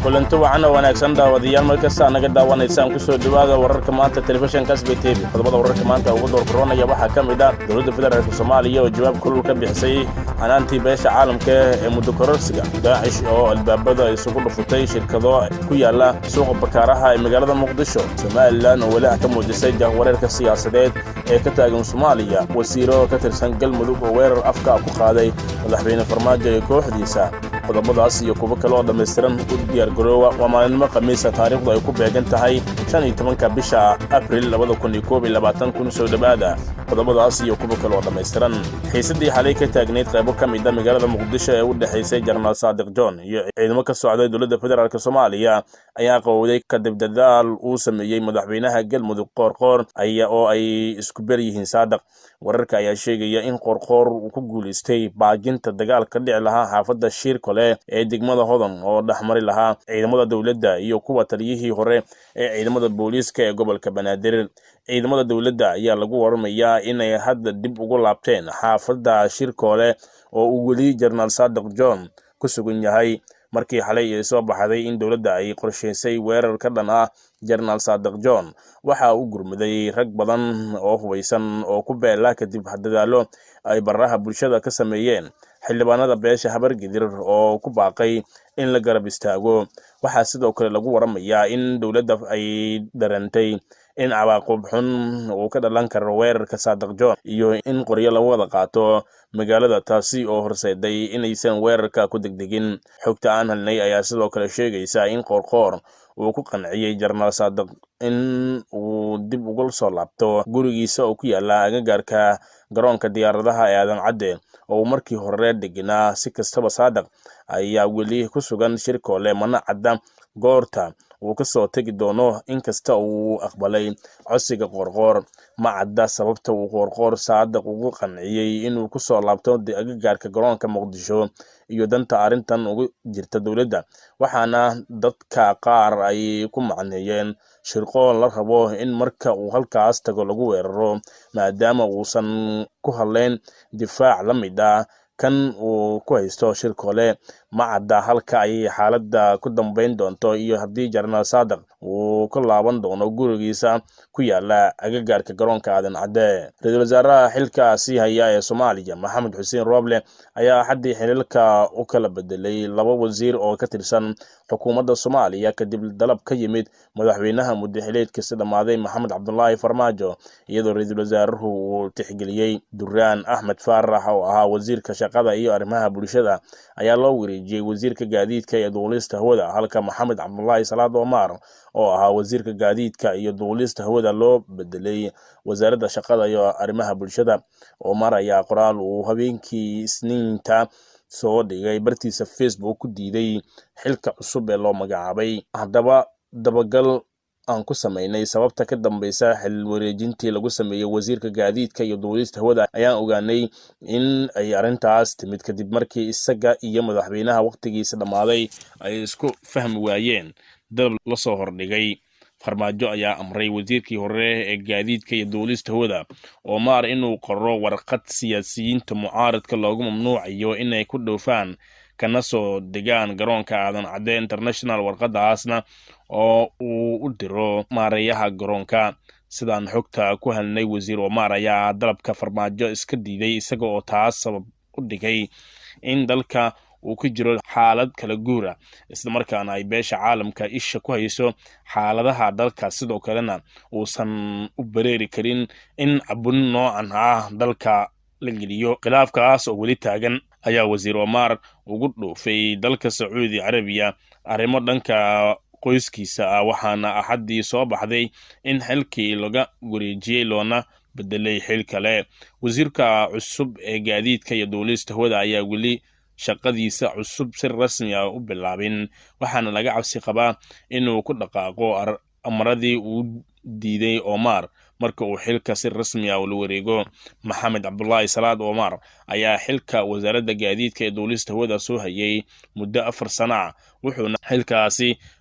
kulanti wacan oo wanaagsan daawadayaal markasta naga daawanaysaan ku soo dhowaada wararka maanta telefishinka sb t v qodobada wararka maanta ugu doorkoronaya waxaa ka mid ah dowladda federaalk soomaaliya oo jawaab kulul ka bixisay xanaantii beesha caalamka ee muddo kororsiga daacish oo albaabada isugu dhufutay shirkado ku yaala suuqa bakaaraha ee magaalada muqdisho somalilan oo weli ah ka muujisay jahwareerka siyaasadeed ee ka taagan soomaaliya wasiiro ka tirsan galmudug oo weerar afka ku qaaday madaxweyne farmaajo ee kooxdiisa qodobadaas iyo kuwo kale oo dhammaystiran u diyaargaroowa waa maalinimo khamiisa taariikhdu ay ku beegan tahay shan iyo tobanka bisha abril labada kun iyo koob iyo labaatan kun soo dhowaada qodobadaas iyo kuwo kale oo dhammaystiran xiisaddii xalay ka taagnayd qaybo ka mid a magaalada muqdisho ee u dhexaysay jenaraal saadiq john iyo ciidamo ka socday dowladda federaalk soomaaliya ayaa qowday kadib dadaal uu sameeyey madaxweynaha galmudug qoorqoor aya oo ay isku ber yihiin saadiq wararka ayaa sheegaya in qoorqoor uu ku guulaystay baajinta dagaal ka dhici lahaa xaafadda shiirkole ee degmada hodan oo dhexmari lahaa ciidamada dowladda iyo kuwa taliyihii hore ee ciidamada booliiska ee gobolka banaadir ciidamada dowladda ayaa lagu waramayaa inay hadda dib ugu laabteen xaafadda shirkoole oo uu weli jenaraal saadiq john ku sugan yahay markii xalay ay soo baxday in dowladda ay qorshaysay weerar ka dhan ah jenaraal saadiq john waxa uu gurmaday rag badan oo hubaysan oo ku beela kadib dadaallo ay baraha bulshada ka sameeyeen xildhibaanada beesha habargidir oo ku baaqay in la garab istaago waxaa sidoo kale lagu waramayaa in dowladda ay darantay in cawaaqub xun uu ka dhalan karo weerarka saadiq john iyo in qoryo lagu wada qaato magaalada taasi oo horseeday inaysan weerarka ku degdegin xogta aan helnay ayaa sidoo kale sheegaysa in qoorqoor uu ku qanciyey jenaraal saadiq in uu dib uga soo laabto gurigiisa oo ku yaala agagaarka garoonka diyaaradaha ee aadan cadde oo uu markii hore degenaa si kastaba saadiq ayaa weli ku sugan shirkoole mana cadda goorta uu ka soo tegi doono inkasta uu aqbalay codsiga qoorqoor ma cadda sababta uu qoorqoor saadiq ugu qanciyey inuu ku soo laabto agagaarka garoonka muqdisho iyo danta arrintan ugu jirta dowladda waxaana dadka qaar ay ku macneeyeen shirqool la rabo in marka uu halkaas tago lagu weeraro maadaama uusan ku hadleyn difaac la mid ah kan uu ku haysto shirkole ma cadda halka ay xaaladda ku dambayn doonto iyo haddii jenaraal saadiq uu ka laaban doono gurigiisa ku yaala agagaarka garoonka aadan cadde ra-iisul wasaaraha xilka sii haya ee soomaaliya maxamed xuseen rooble ayaa axaddii xiliilka u kala bedelay laba wasiir oo ka tirsan xukuumadda soomaaliya kadib dalab ka yimid madaxweynaha muddaxileedkiisa dhammaaday maxamed cabdulaahi farmaajo iyadoo ra-iisul wasaaruhu uu tixgeliyey duraan axmed faarax oo ahaa wasiirka shaqada iyo arrimaha bulshada ayaa loo wareejiyey wasiirka gaadiidka iyo duulista hawada halka maxamed cabdulaahi salaad omar oo ahaa wasiirka gaadiidka iyo duulista hawada loo bedelay wasaaradda shaqada iyo arrimaha bulshada omar ayaa qoraal uu habeenkii isniinta soo dhigay bartiisa facebook ku diiday xilka cusub ee loo magacaabay haddaba dabagal aan ku samaynay sababta ka dambaysa xil wareejintii lagu sameeyey wasiirka gaadiidka iyo duulista hawada ayaan ogaanay in ay arrintaas timid kadib markii isaga iyo madaxweynaha wakhtigiisa dhammaaday ay isku fahmi waayeen dalab la soo hordhigay farmaajo ayaa amray wasiirkii hore ee gaadiidka iyo duulista hawada omar inuu qoro warqad siyaasiyiinta mucaaradka loogu mamnuucayo inay ku dhoofaan kana soo degaan garoonka aadan cadde international warqadaasna oo uu u diro maareeyaha garoonka sidaan xogta ku helnay wasiir omar ayaa dalabka farmaajo iska diiday isaga oo taas sabab u dhigay in dalka uu ku jiro xaalad kala guura islamarkaana ay beesha caalamka isha ku hayso xaaladaha dalka sidoo kalena uusan u bareeri karin in cabun noocan ah dalka la geliyo khilaafkaas oo weli taagan ayaa wasiir omar ugu dhoofay dalka sacuudi carabiya arrimo dhanka qoyskiisa ah waxaana axaddii soo baxday in xilkii laga wareejiyey loona bedelay xil kale wasiirka cusub ee gaadiidka iyo duulista hawada ayaa weli shaqadiisa cusub si rasmi ah u bilaabin waxaana laga cabsi qabaa inuu ku dhaqaaqo amaradii uu diiday omar marka uu xilka si rasmi ah ula wareego maxamed cabdulaahi salaad omar ayaa xilka wasaaradda gaadiidka ee duulista hawada soo hayay muddo afar sana ah wuxuuna xilkaasi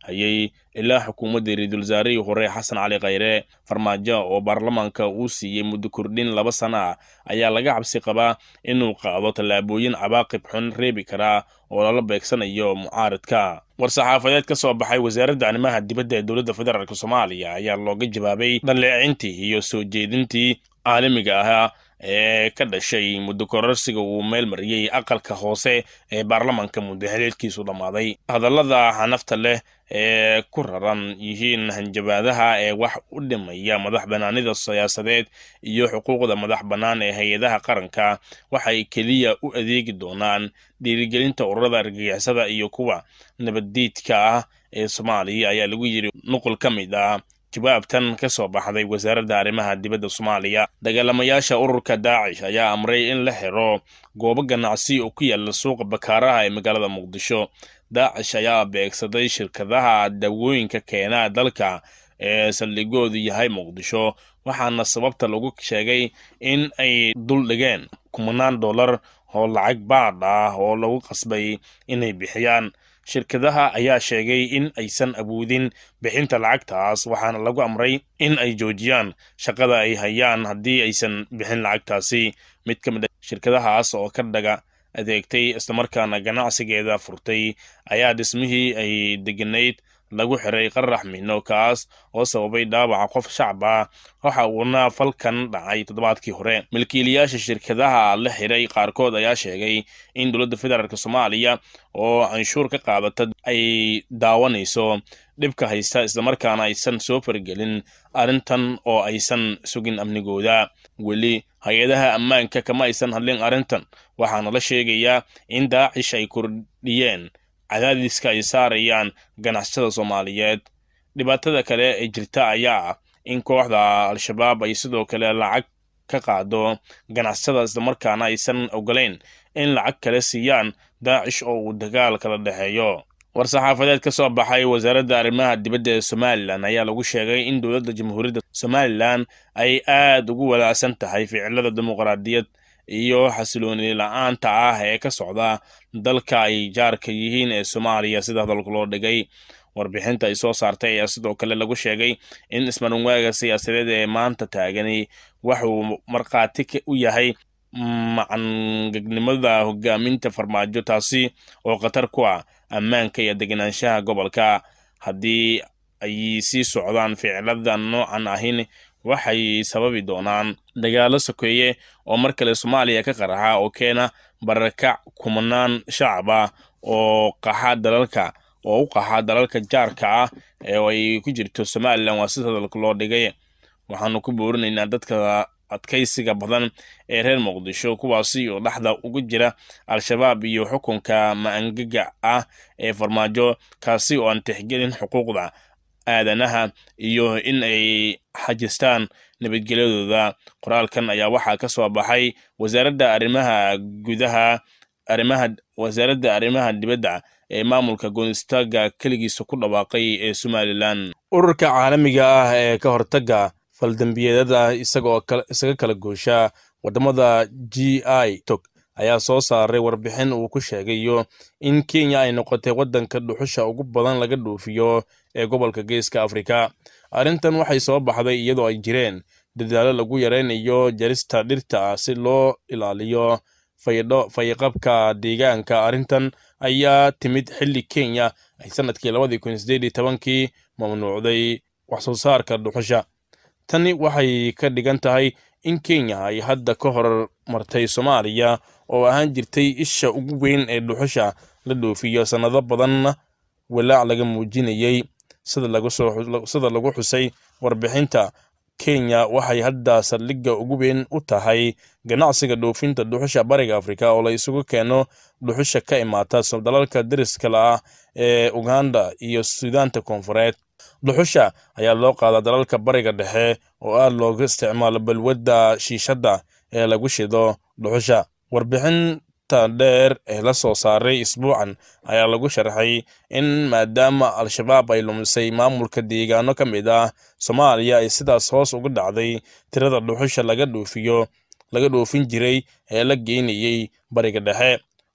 hayay ilaa xukuumadda ra-iisul wasaarihii hore xasan cali khayre farmaajo oo baarlamaanka uu siiyey muddo kordhin laba sana ah ayaa laga cabsi qabaa inuu qaado tallaabooyin cawaaqib xun reebi karaa oo lala beegsanayo mucaaradka war-saxaafadeed ka soo baxay wasaaradda arrimaha dibadda ee dowladda federaalk soomaaliya ayaa looga jawaabay dhaleecintii iyo soo jeedintii caalamiga ahaa ee ka dhashay muddo kororsiga uu meel mariyey aqalka hoose ee baarlamaanka muddo xiliedkiisu dhammaaday hadallada xanafta leh ee ku raran yihiin hanjabaadaha ee wax u dhimaya madax bannaanida siyaasadeed iyo xuquuqda madax bannaan ee hay-adaha qaranka waxay keliya u adeegi doonaan dhiirigelinta ururada argagixisada iyo kuwa nabaddiidka ah ee soomaaliya ayaa lagu yidhi nuqul ka mid ah jawaabtan ka soo baxday wasaaradda arrimaha dibadda soomaaliya dagaalamayaasha ururka daacish ayaa amray in la xiro goobo ganacsi oo ku yaala suuqa bakaaraha ee magaalada muqdisho daacish ayaa beegsaday shirkadaha dawooyinka keena dalka ee saldhigoodu yahay muqdisho waxaana sababta lagu sheegay in ay dul dhigeen kumanaan dollar oo lacag baadh ah oo lagu qasbay inay bixiyaan shirkadaha ayaa sheegay in aysan awoodin bixinta lacagtaas waxaana lagu amray in ay joojiyaan shaqada ay hayaan haddii aysan bixin lacagtaasi mid ka mid a shirkadahaas oo ka dhaga adeegtay islamarkaana ganacsigeeda furtay ayaa dhismihii ay deganayd lagu xiray qarax mino kaas oo sababay dhaawaca qof shacab ah waxa uuna falkan dhacay toddobaadkii hore milkiilayaasha shirkadaha la xiray qaarkood ayaa sheegay in dowladda federaalk soomaaliya oo canshuur ka qaadata ay daawanayso dhibka haysta islamarkaana aysan soo fargelin arrintan oo aysan sugin amnigooda weli hay-adaha ammaanka kama aysan hadlin arrintan waxaana la sheegayaa in daacish ay kordhiyeen cadaadiska ay saarayaan ganacsatada soomaaliyeed dhibaatada kale ee jirta ayaa ah in kooxda al-shabaab ay sidoo kale lacag ka qaado ganacsatada islamarkaana aysan ogolayn in lacag kale siiyaan daacish oo uu dagaal kala dhexeeyo war-saxaafadeed ka soo baxay wasaaradda arrimaha dibadda ee somalilan ayaa lagu sheegay in dowladda jamhuuriyadda somalilan ay aad ugu walaacsan tahay ficilada dimuqraadiyad iyo xasilooni la-aanta ah ee ka socda dalka ay jaarka yihiin ee soomaaliya sida hadalka loo dhigay warbixinta ay soo saartay ayaa sidoo kale lagu sheegay in ismarinwaaga siyaasadeed ee maanta taagani waxuu markhaati u yahay macangegnimada hogaaminta farmaajo taasi oo khatar ku ah ammaanka iyo deganaanshaha gobolka haddii ay sii socdaan ficilada noocan ahin waxay sababi doonaan dagaalo sokeeye oo mar kale soomaaliya ka qaraxa oo keena barakac kumanaan shacab ah oo qaxa dalalka oo u qaxa dalalka jaarka ah ee ay ku jirto somalilan waa sida hadalka loo dhigay waxaanu ku boorinaynaa dadka adkaysiga badan ee reer muqdisho kuwaasi oo dhexda ugu jira al-shabaab iyo xukunka ma-angaga ah ee farmaajo kaasi oo aan tixgelin xuquuqda aadanaha iyo in ay xajistaan nabadgelyadooda qoraalkan ayaa waxaa ka soo baxay wasaaradda arrimaha gudaha arrimaha wasaaradda arrimaha dibadda ee maamulka goonistaga keligiisa ku dhawaaqay ee somalilan ururka caalamiga ah ee ka hortaga faldambiyeedada isagoo isaga kala goosha waddamada g i tog ayaa soo saaray warbixin uu ku sheegayo in kenya ay noqotay waddanka dhuxusha ugu badan laga dhoofiyo ee gobolka geeska afrika arrintan waxay soo baxday iyadoo ay jireen dadaalo lagu yaraynayo jarista dhirta si loo ilaaliyo faydho fayqabka deegaanka arrintan ayaa timid xilli kenya ay sanadkii labadii kun sideed iyo tobankii mamnuucday wax soo saarka dhuxusha tani waxay ka dhigan tahay in kenya ay hadda ka hor martay soomaaliya oo ahaan jirtay isha ugu weyn ee dhuxusha la dhoofiyo sannado badanna walaac laga muujinayey sida lagu xusay warbixinta kenya waxay hadda saldhigga ugu weyn u tahay ganacsiga dhoofinta dhuxusha bariga afrika oo la isugu keeno dhuxusha ka imaata dalalka dariskala ah ee uganda iyo suudaanta koonfureed dhuxusha ayaa loo qaadaa dalalka bariga dhexe oo aad looga isticmaalo balwadda shiishadda ee lagu shido dhuxusha warbixinta dheer ee la soo saaray isbuucan ayaa lagu sharxay in maadaama al-shabaab ay lumisay maamulka deegaano ka mid ah soomaaliya ay sidaas hoos uga dhacday tirada dhuxusha laga dhoofiyo laga dhoofin jiray ee la geynayey bariga dhexe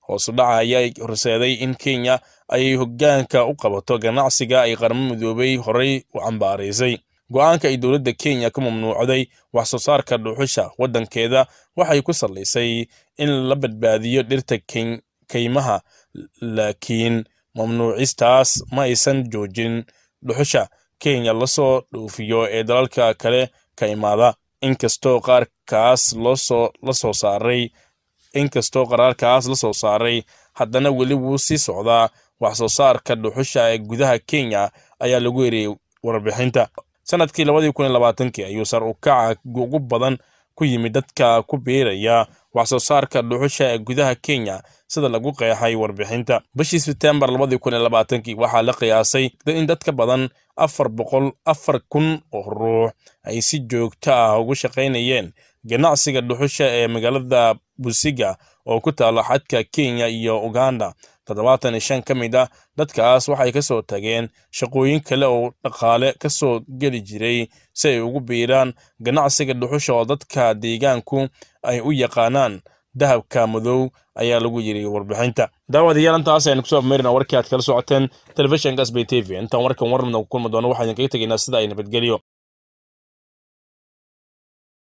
hoosu dhaca ayaa horseeday in kenya ay hoggaanka u qabato ganacsiga ay qarmo midoobay horey u cambaaraysay go-aanka ay dowladda kenya ka mamnuucday wax soo saarka dhuxusha waddankeeda waxay ku sallaysay in la badbaadiyo dhirta kaymaha laakiin mamnuucistaas ma aysan joojin dhuxusha kenya lasoo dhoofiyo ee dalalka kale ka imaada inkastoo qaarkaas loosoo la soo saaray inkastoo qaraarkaas la soo saaray haddana weli wuu sii socdaa wax soo saarka dhuxusha ee gudaha kenya ayaa lagu eriyey warbixinta sanadkii labadii kun iyo labaatankii ayuu sar u kaca ugu badan ku yimid dadka ku biiraya wax soo saarka dhuxusha ee gudaha kenya sida lagu qeexay warbixinta bishii sebtembar labadii kun iyo labaatankii waxaa la qiyaasay in dad ka badan afar boqol afar kun oo ruux ay si joogto ah ugu shaqaynayeen ganacsiga dhuxusha ee magaalada busiga oo ku taalo xadka kenya iyo uganda toddobaatan iyo shan ka mid ah dadkaas waxay ka soo tageen shaqooyin kale oo dhaqaale ka soo geli jiray si ay ugu biiraan ganacsiga dhuxusha oo dadka deegaanku ay u yaqaanaan dahabka madow ayaa lagu yiri warbixinta daawadayaal intaas aynu kusoo afmeerina warkii aad kala socoteen telefishinka sb t v intaan warkan warnamna ku kulmi doono waxaa idinkaga tegaynaa sida ay nabadgelyo